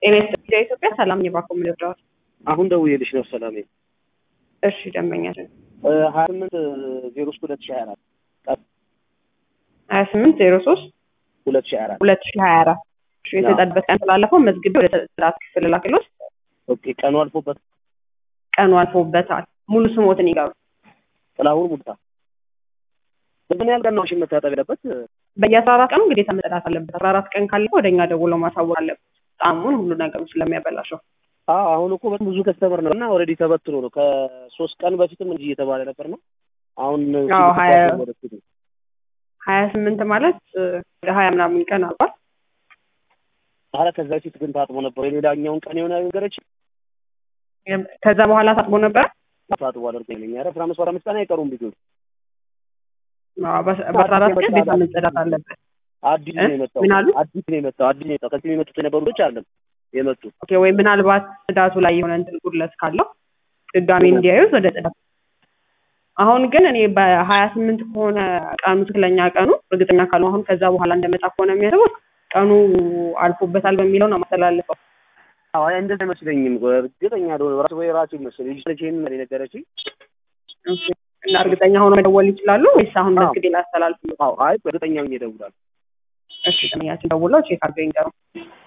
ጤና ይስጥልኝ ኢትዮጵያ ሰላም የባኮ ምልድረዋል አሁን ደውዬልሽ ነው ሰላሜ። እሺ ደንበኛችን ሀያ ስምንት ዜሮ ሶስት ሁለት ሺ ሀያ አራት ሀያ ስምንት ዜሮ ሶስት ሁለት ሺ ሀያ አራት ሁለት ሺ ሀያ አራት የተጸድበት ቀን ስላለፈው መዝግቤ ወደ ጥራት ክፍል ላክሎት ኦኬ ቀኑ አልፎበት ቀኑ አልፎበታል። ሙሉ ስሞትን ይገሩ ጥላሁን ሙልታ በምን ያህል ቀን ነው እሺ መታጠብ ያለበት? በየአስራ አራት ቀኑ ግዴታ መጸዳት አለበት። አስራ አራት ቀን ካለ ወደ እኛ ደውለው ማሳወቅ አለበት። ጣዕሙን ሁሉ ነገሩ ስለሚያበላሸው አዎ አሁን እኮ በጣም ብዙ ከስተመር ነው እና ኦልሬዲ ተበትኖ ነው ከሶስት ቀን በፊትም እንጂ እየተባለ ነበር ነው አሁን አዎ ሀያ ወደፊት ነው። ሀያ ስምንት ማለት ወደ ሀያ ምናምን ቀን አልፏል። ኧረ ከዛ በፊት ግን ታጥቦ ነበር። የሌላኛውን ቀን የሆነ ነገረች ከዛ በኋላ ታጥቦ ነበር። ታጥቦ አደርገኝ ኧረ አስራ አምስት አስራ አምስት ቀን አይቀሩም ልጆች አዎ፣ በ- በአስራ አራት ቀን ግዴታ መጸዳት አለበት። አዲስ ነው የመጣው ምን አሉ? አዲስ ነው የመጣው አዲስ ነው የመጣው ከዚህ የመጡት የነበሩ ልጆች አለም የመጡ ኦኬ ወይ ምናልባት ጽዳቱ ላይ የሆነ እንትን ጉድለት ካለው ድጋሜ እንዲያዩት ወደ ጽዳት አሁን ግን እኔ በሀያ ስምንት ከሆነ ቀኑ ትክክለኛ ቀኑ እርግጠኛ ካልሆነ አሁን ከዛ በኋላ እንደመጣ ከሆነ የሚያስቡት ቀኑ አልፎበታል በሚለው ነው ማስተላልፈው። አዎ አይ እንደዛ አይመስለኝም እርግጠኛ ደሆነ ራሱ ወይ ራሱ ይመስል ልጅ ልጅ ይሄን ነው የነገረችኝ ኦኬ። እና እርግጠኛ ሆኖ መደወል ይችላሉ ወይስ አሁን አዎ። መዝግቤ ላስተላልፍ? አዎ አይ እርግጠኛ ሆኜ እደውላለሁ እሺ ጥያችን ደውለው ቼክ አድርገው ይንገሩ።